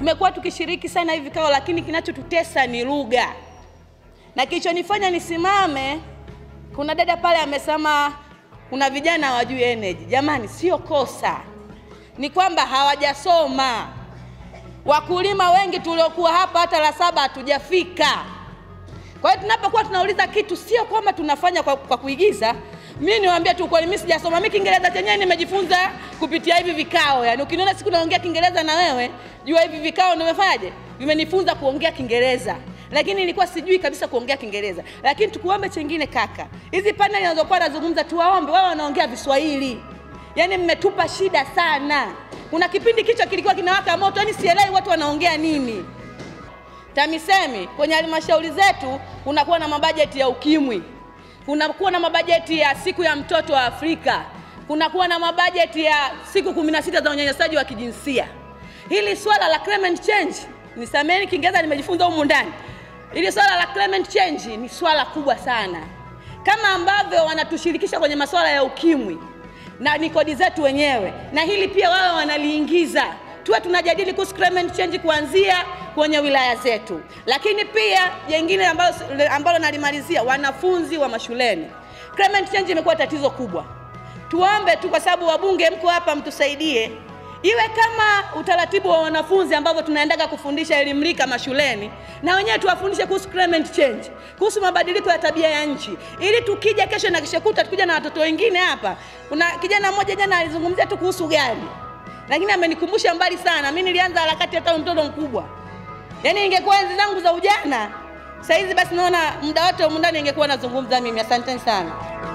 tumekuwa tukishiriki sana hivi vikao, lakini kinachotutesa ni lugha, na kilichonifanya nisimame, kuna dada pale amesema kuna vijana hawajui energy. Jamani, sio kosa, ni kwamba hawajasoma. Wakulima wengi tuliokuwa hapa hata la saba hatujafika. Kwa hiyo tunapokuwa tunauliza kitu, sio kwamba tunafanya kwa, kwa kuigiza. Mimi niwaambia tu kweli, mimi sijasoma. Mimi Kiingereza chenyewe nimejifunza kupitia hivi vikao. Yaani ukiniona siku naongea Kiingereza na wewe, jua hivi vikao nimefanyaje? Vimenifunza kuongea Kiingereza. Lakini nilikuwa sijui kabisa kuongea Kiingereza. Lakini tukuombe chengine kaka. Hizi paneli zinazokuwa nazungumza tuwaombe wao wanaongea Viswahili. Yaani mmetupa shida sana. Kuna kipindi kichwa kilikuwa kinawaka moto, yaani sielewi watu wanaongea nini. TAMISEMI kwenye halmashauri zetu kunakuwa na mabajeti ya ukimwi, kunakuwa na mabajeti ya siku ya mtoto wa Afrika, kunakuwa na mabajeti ya siku kumi na sita za unyanyasaji wa kijinsia. Hili swala la climate change, nisameni Kiingereza nimejifunza humu ndani. Hili swala la climate change ni swala kubwa sana, kama ambavyo wanatushirikisha kwenye masuala ya ukimwi na ni kodi zetu wenyewe, na hili pia wao wanaliingiza tuwe tunajadili kuhusu climate change kuanzia kwenye wilaya zetu. Lakini pia jengine ambalo, ambalo nalimalizia, wanafunzi wa mashuleni, climate change imekuwa tatizo kubwa. Tuombe tu, kwa sababu wabunge mko hapa, mtusaidie iwe kama utaratibu wa wanafunzi ambavyo tunaendaga kufundisha elimu rika mashuleni, na wenyewe tuwafundishe kuhusu climate change, kuhusu mabadiliko ya tabia ya nchi, ili tukija kesho na kesho kutwa tukija na watoto wengine hapa. Kuna kijana mmoja jana alizungumzia tu kuhusu gari lakini amenikumbusha mbali sana. Mimi nilianza harakati hata mtoto mkubwa, yaani ingekuwa enzi zangu za ujana, saa hizi basi naona muda wote humu ndani ingekuwa nazungumza mimi. Asanteni sana.